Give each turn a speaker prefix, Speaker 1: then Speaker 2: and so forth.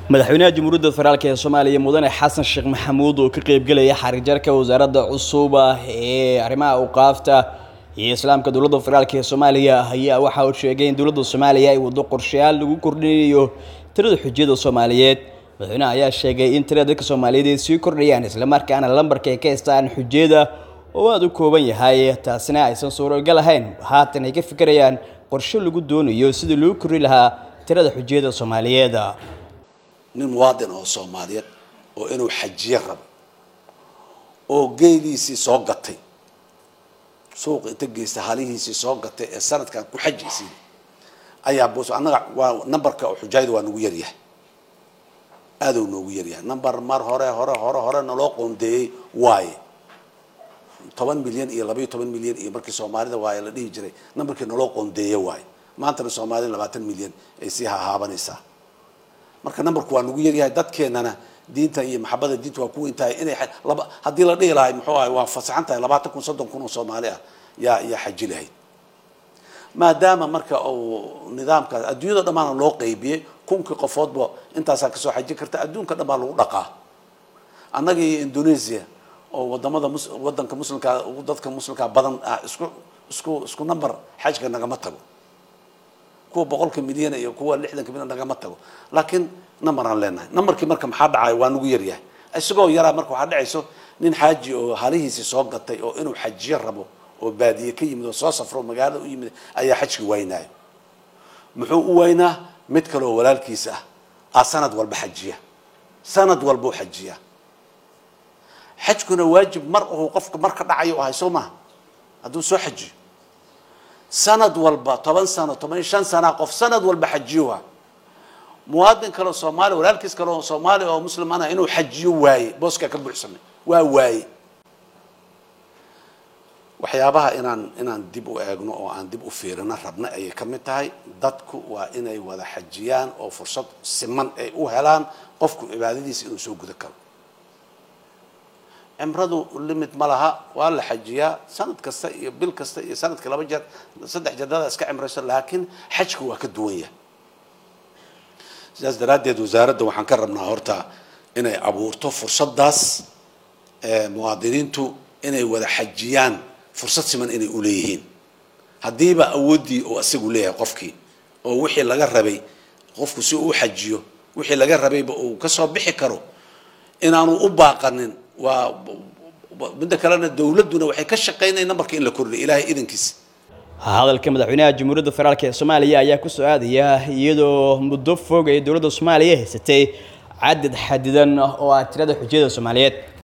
Speaker 1: madaxweynaha jamhuuriyadda federaalk ee soomaaliya mudane xasan sheekh maxamuud oo ka qeybgelaya xarijarka wasaaradda cusub ee arrimaha awqaafta iyo islaamka dowladda federaalk ee soomaaliya ayaa waxa uu sheegay in dowladda soomaaliya ay waddo qorshayaal lagu kordhinayo tirada xujiyada soomaaliyeed madaxweynaha ayaa sheegay in tirada dadka soomaaliyeed ay sii kordhayaan islamarkaana lambarka ay ka haystaan xujiyada oo aada u kooban yahay taasina aysan suuragal ahayn haatan ay ka fikirayaan qorshe lagu doonayo sidii loo kordhi lahaa tirada xujiyada soomaaliyeed
Speaker 2: nin muwaadin oo soomaaliyeed oo inuu xajiye rabo oo geeliisii soo gatay suuqa inta geysta halihiisii soo gatay ee sanadkan ku xajiysiin ayaa bus annaga waa numberka xujaayada waa nagu yaryahay aada u noogu yaryahay number mar hore hore hore hore naloo qoondeeyey waaye toban milyan iyo labaiyo toban milyan iyo markii soomaalida waaye la dhihi jiray numberkii naloo qoondeeye waaye maantana soomaalida labaatan milyan ay sii hahaabanaysaa marka numberku waa nagu yaryahay dadkeenana diinta iyo maxabada diinta waa ku weyn tahay inay laba haddii la dhihi lahay muxuu ahay waa fasaxan tahay labaatan kun soddon kun oo soomaali ah yaa yaa xaji lahayd maadaama marka uu nidaamkaas adduunyada dhammaana loo qeybiyey kunkii qofoodba intaasaa kasoo xaji karta adduunka dhan baa lagu dhaqaa annaga iyo indonesia oo wadamada mus wadanka muslimka dadka muslimka badan ah isku isku isku number xajka nagama tago kuwa boqolka milyan iyo kuwa lixdanka milyan nagama tago laakiin number aan leenahay numberkii marka maxaa dhacay waa nagu yaryahay isagoo yaraa marka waxaa dhacayso nin xaaji oo halihiisii soo gatay oo inuu xajiyo rabo oo baadiye ka yimid oo soo safro magaalada u yimid ayaa xajki waynaayo muxuu u waynaa mid kale oo walaalkiisa ah aa sanad walba xajiya sanad walbuu xajiya xajkuna waajib mar uu qofka mar ka dhacayo ahay soo maha hadduu soo xajiyo sanad walba toban sano toban iyo shan sana qof sanad walba xajiyuha muwaadin kale oo soomaali walaalkiis kale oo soomaali oo muslim ana inuu xajiyo waaye booskaa ka buuxsamay waa waaye waxyaabaha inaan inaan dib u eegno oo aan dib u fiirino rabna ayay ka mid tahay dadku waa inay wada xajiyaan oo fursad siman ay u helaan qofku cibaadadiisa inuu soo guda karo cimradu limit ma laha waa la xajiyaa sanad kasta iyo bil kasta iyo sanadka laba jeer saddex jeedada iska cimrayso laakiin xajka waa ka duwan yahay sidaas daraaddeed wasaaradda waxaan ka rabnaa horta inay abuurto fursaddaas muwaadiniintu inay wada xajiyaan fursad siman inay u leeyihiin haddiiba awooddii oo isagu leeyahay qofkii oo wixii laga rabay qofku si uu xajiyo wixii laga rabayba uu kasoo bixi karo inaanu u baaqanin waa midda kalena dowladduna waxay ka shaqaynaya numberka in la kordhiyo ilaahay idankiisa
Speaker 1: hadalka madaxweynaha jamhuuriyadda federaalk ee soomaaliya ayaa ku soo aadaya iyadoo muddo fog ay dowladda soomaaliya haysatay cadad xadidan oo ah tirada xujiyada soomaaliyeed